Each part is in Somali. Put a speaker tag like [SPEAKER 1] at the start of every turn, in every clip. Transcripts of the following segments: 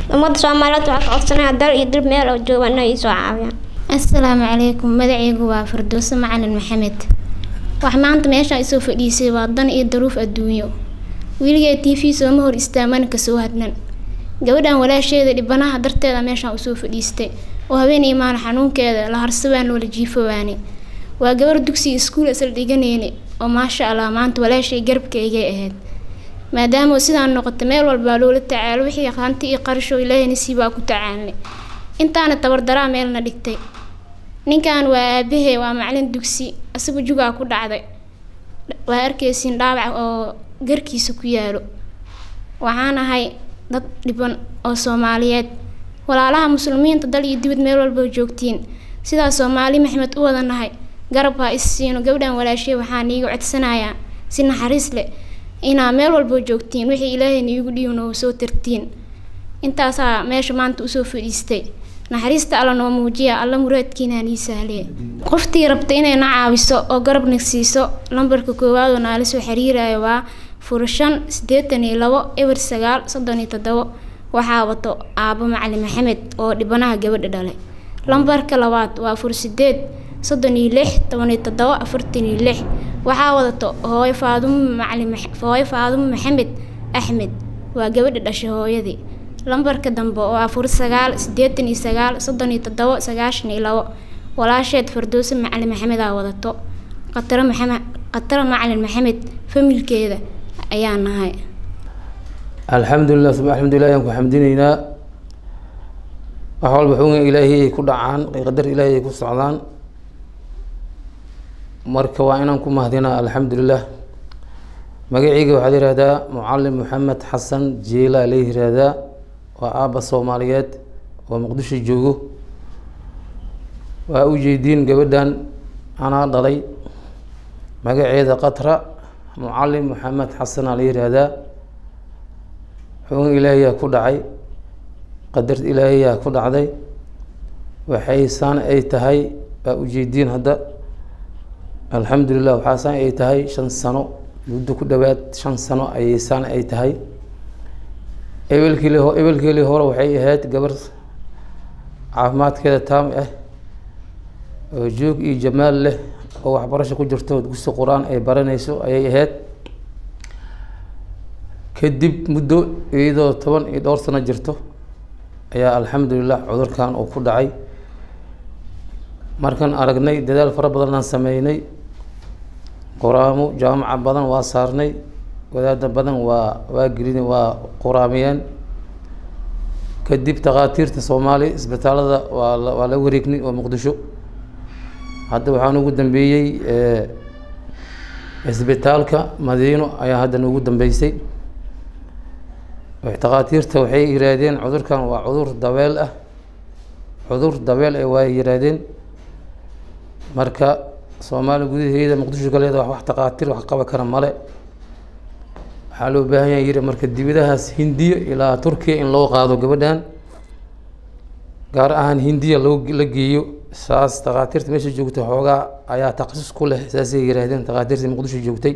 [SPEAKER 1] ummadda soomaaliyeed waxaa ka codsanaya dal iyo dib meel oo jooga inay ii soo caawiyaan
[SPEAKER 2] asalaamu calaykum magacaygu waa firdowse macalin maxamed wax maanta meeshaan isoo fadhiisay waa dan iyo daruuf adduunyo wiligay t v sooma hor istaamana kasoo hadnan gabadhan walaasheeda dhibanaha darteeda meeshaan usoo fadhiistay oo habeen imaana xanuunkeeda la harsawaan loola jiifowaane waa gabar dugsiga iskuul isla dhiganeyne oo maasha allah maanta walaashay garabkaygay ahayd maadaama sidaan noqota meel walbaa loola tacaalo wixii hanti iyo qarasho ilaahay nasiibaa ku tacaalnay intaana tabardaraa meelna dhigtay ninkan waa aabahee waa macalin dugsi isagu jugaa ku dhacday waa arkaysiin dhaawac oo garkiisa ku yaalo waxaan ahay dad dhiban oo soomaaliyeed walaalaha muslimiinta dal iyo dibad meel walba joogtiin sidaa soomaali maxmed u wada nahay garab ha is siino gabdhan walaashee waxaan iiga codsanayaa si naxariis leh inaa meel walba joogtiin wixii ilaahayna iigu dhiibna oo soo tartiin intaasaa meesha maanta usoo fadhiistay naxariista alla noo muujiya alla muraadkiinaan ii sahliye qoftii rabta inayna caawiso oo garabna siiso lambarka koowaad oo naala soo xiriirayo waa fur shan siddeetan iyo labo eber sagaal soddon iyo toddobo waxaa wato aabo macalin maxamed oo dhibanaha gabadha dhalay lambarka labaad waa fur sideed soddon iyo lix toban iyo toddobo afartan iyo lix waxaa wadato hooyo faadumo macalin hooyo faadumo maxamed axmed waa gabadha dhashay hooyadii lambarka dambe waa fur sagaal siddeetan iyo sagaal soddon iyo toddobo sagaashan iyo labo walaasheed fardowse macalin maxamedaa wadato qataro maxamed qataro macalin maxamed familkeeda ayaa nahay
[SPEAKER 3] alxamdulilah suma alxamdulilah ayaan ku xamdinaynaa wax walba xugan ilaahay ay ku dhacaan qadar ilaahay ay ku socdaan marka waa inaan ku mahdinaa alxamdulilah magaceyga waxaa la yihahdaa mucalim maxamed xasan jiila la yihahdaa waa aabba soomaaliyeed oo muqdisho joogo waa ujeediin gabadhan anaa dhalay magaceeda qatra mucalim maxamed xasanaa la yihahdaa xugan ilaahayaa ku dhacay qadar ilaahayaa ku dhacday waxay saan ay tahay waa ujeediin hadda alxamdulilah waxaa saan ay tahay shan sano muddo ku dhowaad shan sano ayay saan ay tahay ebelkiili ebelkeelii hore waxay ahayd gabar caafimaadkeeda taam ah oo joog iyo jamaal leh oo waxbarasho ku jirto dugsi qur-aan ay baranayso ayay ahayd kadib muddo iyadoo toban iyo dhowr sano jirto ayaa alxamdulilah cudurkan uu ku dhacay markaan aragnay dadaal fara badanaan sameynay quraamo jaamaca badan waa saarnay wadaada badan waa waa gelin waa quraamiyeen kadib takhaatiirta soomaali isbitaalada waa la waa la wareegnay oo muqdisho hadda waxaan ugu dambeeyey isbitaalka madiino ayaa hadda noogu dambeysay takhaatiirta waxay yihaahdeen cudurkan waa cudur dabeel ah cudur dabeel ah waa yihaahdeen marka soomaaliya gudaheeda muqdisho galeeda wax takhaatiir wax qaba kara male waxaa loo baahan yahay yiri marka dibadahaas hindiya ilaa turkiya in loo qaado gabadhan gaar ahaan hindiya loo la geeyo saas takhaatiirta meesha joogtay xoogaa ayaa takhasus ku leh saasay yihaahdeen takhaatiirta muqdisho joogtay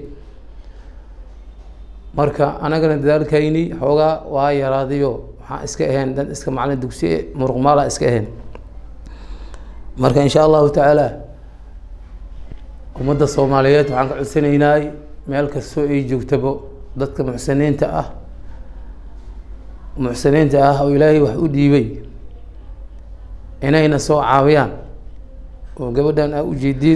[SPEAKER 3] marka anagana dadaalkayni xoogaa waa yaraadayo waxaan iska ahayn dan iska macalin dugsi muruqmaala iska ahayn marka insha allahu tacaala ummadda soomaaliyeed waxaan ka codsanaynaa meel kastoo ay joogtabo dadka muxsiniinta ah muxsiniinta ah oo ilaahay wax u dhiibay inayna soo caawiyaan oo gabadhan a ujeediin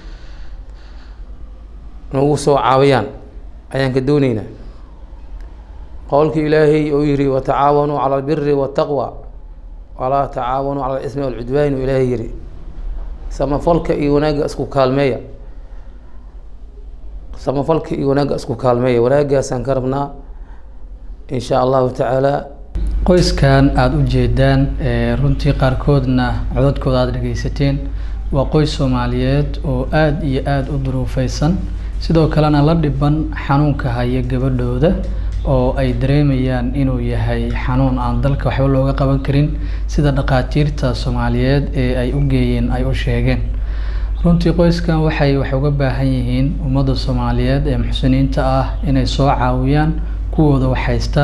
[SPEAKER 3] nagu soo caawiyaan ayaan ka dooneynaa qowlka ilaahay oo yihi watacaawanuu cala albiri waataqwa walaa tacaawanuu cala alismi walcudwaan u ilaahay yihi samafalka iyo wanaagga isku kaalmeeya samafalka iyo wanaagga isku kaalmeeya wanaaggaasaan ka rabnaa in sha allahu tacaala
[SPEAKER 4] qoyskan aada u jeedaan runtii qaarkoodna codadkooda aada dhegeysateen waa qoys soomaaliyeed oo aada iyo aada u duruufeysan sidoo kalena la dhiban xanuunka haya gabadhooda oo ay dareemayaan inuu yahay xanuun aan dalka waxba looga qaban karin sida dhakhaatiirta soomaaliyeed ee ay u geeyeen ay u sheegeen runtii qoyskan waxay wax uga baahan yihiin ummadda soomaaliyeed ee muxsiniinta ah inay soo caawiyaan kuwooda wax haysta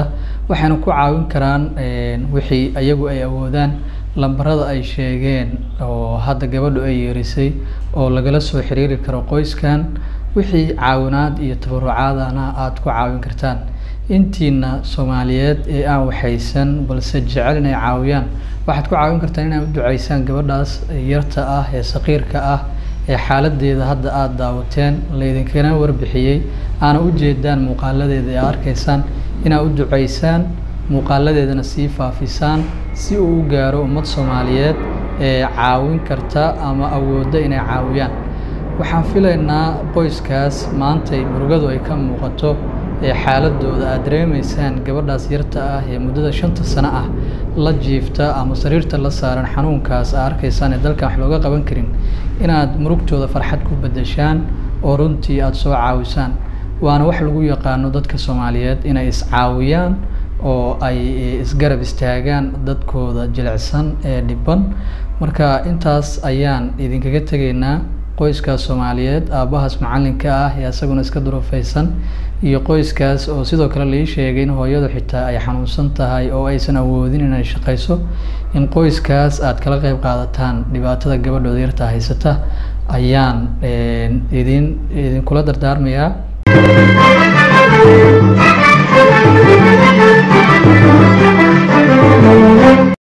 [SPEAKER 4] waxayna ku caawin karaan wixii iyagu ay awoodaan lambarada ay sheegeen oo hadda gabadhu ay yeerisay oo lagala soo xiriiri karo qoyskan wixii caawinaad iyo tabarucaadana aada ku caawin kartaan intiina soomaaliyeed ee aan waxaysan balse jecel inay caawiyaan waxaad ku caawin kartaan inay u duceysaan gabadhaas yarta ah ee saqiirka ah ee xaaladeeda hadda aada daawateen laydinkana warbixiyey aana u jeedaan muuqaaladeeda ee arkaysaan inaad u duceysaan muuqaaladeedana sii faafisaan si uu u gaaro ummad soomaaliyeed ee caawin karta ama awoodda inay caawiyaan waxaan filaynaa qoyskaas maantay murugadu ay ka muuqato ee xaaladooda aad dareemaysaan gabadhaas yarta ah ee muddada shanta sano ah la jiifta ama sariirta la saaran xanuunkaas aa arkaysaan ee dalkan wax looga qaban karin inaad murugtooda farxad ku bedeshaan oo runtii aada soo caawisaan waana wax lagu yaqaano dadka soomaaliyeed inay iscaawiyaan oo ay isgarab istaagaan dadkooda jilicsan ee dhiban marka intaas ayaan idinkaga tegaynaa qoyskaas soomaaliyeed aabbahaas macalinka ah ee isaguna iska durufaysan iyo qoyskaas oo sidoo kale lai sheegay in hooyadu xitaa ay xanuunsan tahay oo aysan awoodin inay shaqayso in qoyskaas aad kala qeyb qaadataan dhibaatada gabadhooda yarta haysata ayaan idin idinkula dardaarmayaa